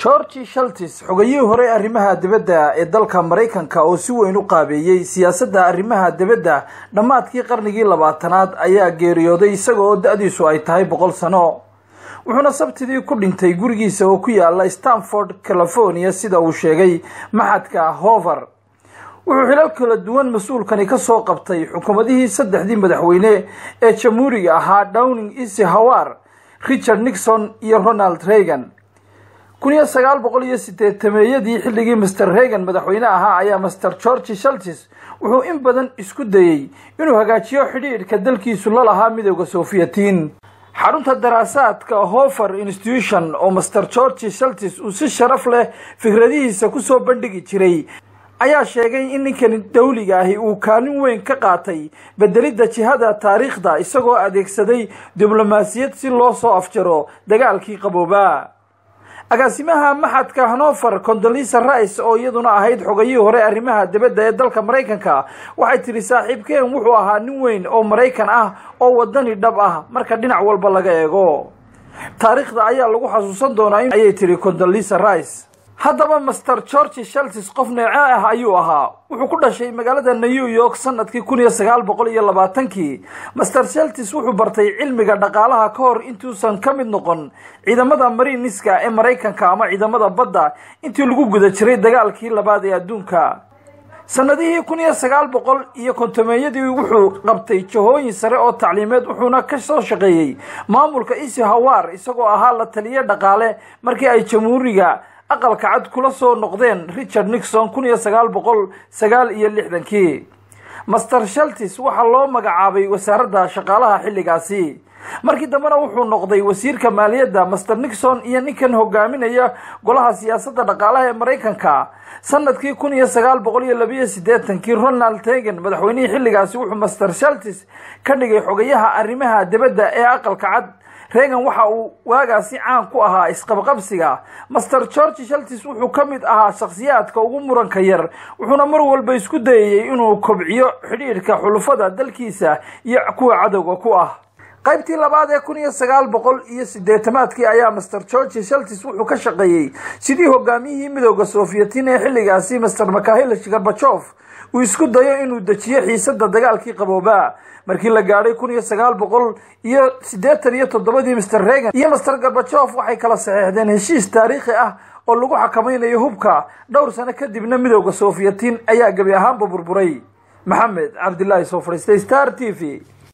georgi shaltis xogayihii hore arrimaha dibadda ee dalka maraykanka oo si weyn u qaabeeyey siyaasadda arrimaha dibadda dhammaadkii qarnigii labaatanaad ayaa geeriyooday isaga oo da-diisu ay tahay boqol sano wuxuuna sabtidii ku dhintay gurigiisa oo ku yaala stanford california sida uu sheegay maxadka hover wuxuu xilal kala duwan mas-uulkani ka soo qabtay xukuumadihii saddexdii madaxweyne ee jamhuuriga ahaa downing isi hawar richard nixon iyo ronald reagan kun iyo sagaal boqol iyo sideetameeyadii xilligii master reagan madaxweyne ahaa ayaa master georgi shaltis wuxuu in badan isku dayey inuu hagaajiyo xidhiidhka dalkiisu la lahaa midooda sofiyatiin xarunta daraasaadka hofer institution oo master georgi shaltis uu si sharaf leh fikradihiisa kusoo bandhigi jiray ayaa sheegay in ninkani dawliga ahi uu kaalin weyn ka qaatay bedelidda jihada taariikhda isagoo adeegsaday diblomaasiyad si loo soo afjaro dagaalkii qaboobaa agaasimaha maxadka hanover condolisa rice oo iyaduna ahayd xogayihii hore arrimaha dibadda ee dalka maraykanka waxay tidhi saaxiibkeen wuxuu ahaa nin weyn oo maraykan ah oo wadani dhab ah marka dhinac walba laga eego taariikhda ayaa lagu xasuusan doonaa ayay tidhi condolisa rice haddaba master georgi shaltis qof neece ah ayuu ahaa wuxuu ku dhashay magaalada new york sanadkii kun iyo sagaal boqol iyo labaatankii master shaltis wuxuu bartay cilmiga dhaqaalaha ka hor intuusan ka mid noqon ciidamada mariiniska ee maraykanka ama ciidamada badda intii lagu guda jiray dagaalkii labaad ee adduunka sanadihii kun iyo sagaal boqol iyo kontomeeyadii wuxuu qabtay jahooyin sare oo tacliimeed wuxuuna ka soo shaqeeyey maamulka isi hawar isagoo ahaa la taliye dhaqaale markii ay jamhuuriga aqalka cad kula soo noqdeen richard nixon kun iyo sagaal boqol sagaal iyo lixdankii master shaltis waxaa loo magacaabay wasaaradda shaqaalaha xilligaasi markii dambena wuxuu noqday wasiirka maaliyadda master nixon iyo ninkan hogaaminaya golaha siyaasadda dhaqaalaha ee maraykanka sanadkii kun iyo sagaal boqol iyo labiyo siddeetankii ronald reagan madaxweynihii xilligaasi wuxuu master shaltis ka dhigay xogayaha arrimaha dibadda ee aqalka cad reagan waxa uu waagaasi caan ku ahaa isqabqabsiga master georgi shaltis wuxuu ka mid ahaa shakhsiyaadka ugu muranka yar wuxuuna mar walba isku dayayey inuu kobciyo xidhiidhka xulufada dalkiisa iyo kuwa cadowga ku ah qaybtii labaad ee kun iyo sagaal boqol iyo sideetamaadkii ayaa master georgi shaltis wuxuu ka shaqeeyey sidii hogaamiyihii midooda sofiyatiin ee xilligaasi master makahilish garbajof uu isku dayo inuu dejiyo xiisada dagaalkii qaboobaa markii la gaadhay kun iyo sagaal boqol iyo siddeetan iyo toddobadii master reagan iyo master garbajof waxay kala saxeexdeen heshiis taariikhi ah oo lagu xakamaynayo hubka dhowr sano kadibna midooda sofiyatiin ayaa gebi ahaanba burburay maxamed cabdilaahi soo fadhiistay star t v